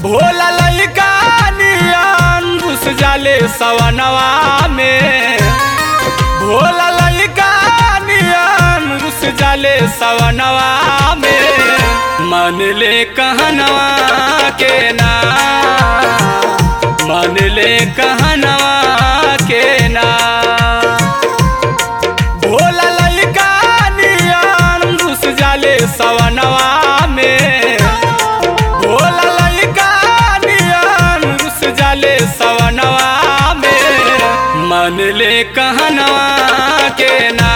भोला लइका नियन घुस जाले सवनवा में भोला लइका नियन घुस जाले सवनवा में मन ले कहनवा के ना मन ले कहनवा के ना भोला लइका नियन घुस जाले सवनवा में भोला लइका नियन घुस जाले सवनवा में मन ले कहनवा के ना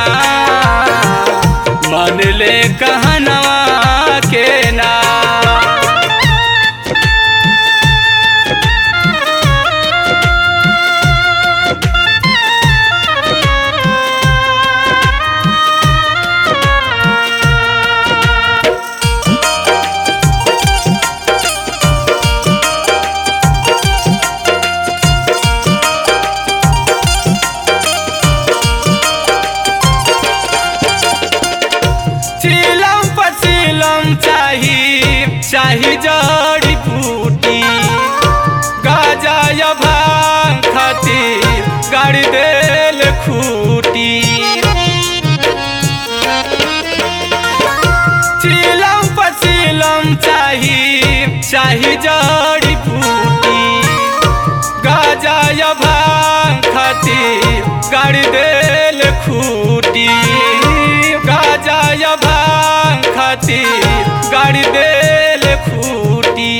मन ले कहनवा के ना चिलम पचिलम चाही चाही जड़ी बूटी गाजा या भांग खातिर गाड़ी देल खूटी चिलम पचिलम चाही चाही जड़ी बूटी गाजा या भांग खातिर गाड़ी देल खूटी गाजा या भांग खातिर गाड़ी देल खूटी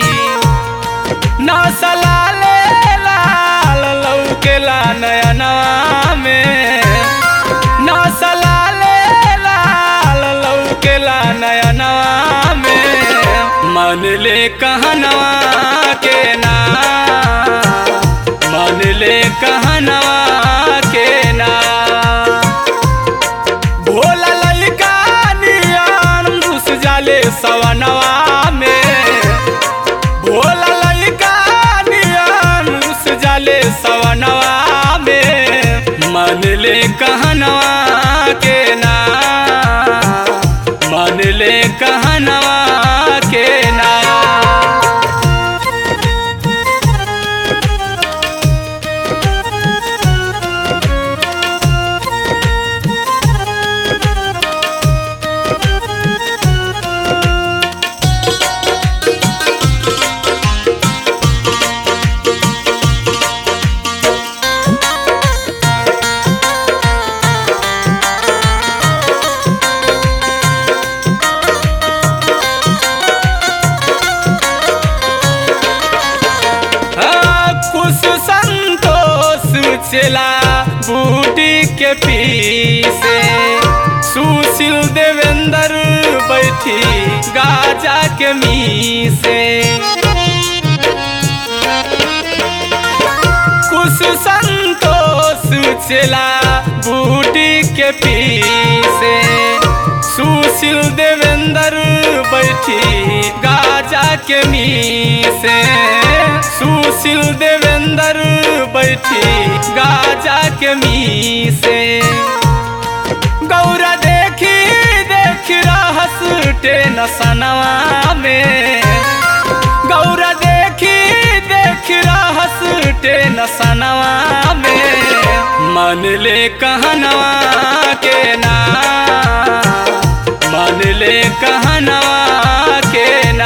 नसला ले लाल लौकेला नयनवा में नसला ले लाल लौकेला नयनवा में मन ले कहनवा के ना मन ले कहनवा के ना भोला लइका नियन घुस जाले सवनवा में भोला लइका नियन घुस जाले सवनवा में मन ले कहनवा के ना मन ले कहनवा के ना हाँ, कुछ संतोष चला बूटी के पीछे सुशील देवेंद्र बैठी गाजा के मीसे कुछ संतोष चला बूटी के पीछे सुशील देवेंद्र बैठी गाजा के मीसे सुशील देवेंद्र बैठी गाजा के मीसे गौरा देखी देख रहस टेन सनवा में गौरा देखी देख रहस टेन सनवा में मन ले कहनवा के ना मन ले कहनवा के ना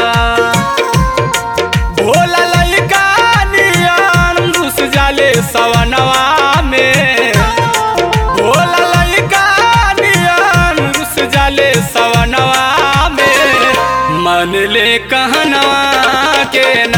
भोला लइका नियन घुस जाले सवनवा में भोला लइका नियन घुस जाले सवनवा में मन ले कहनवा के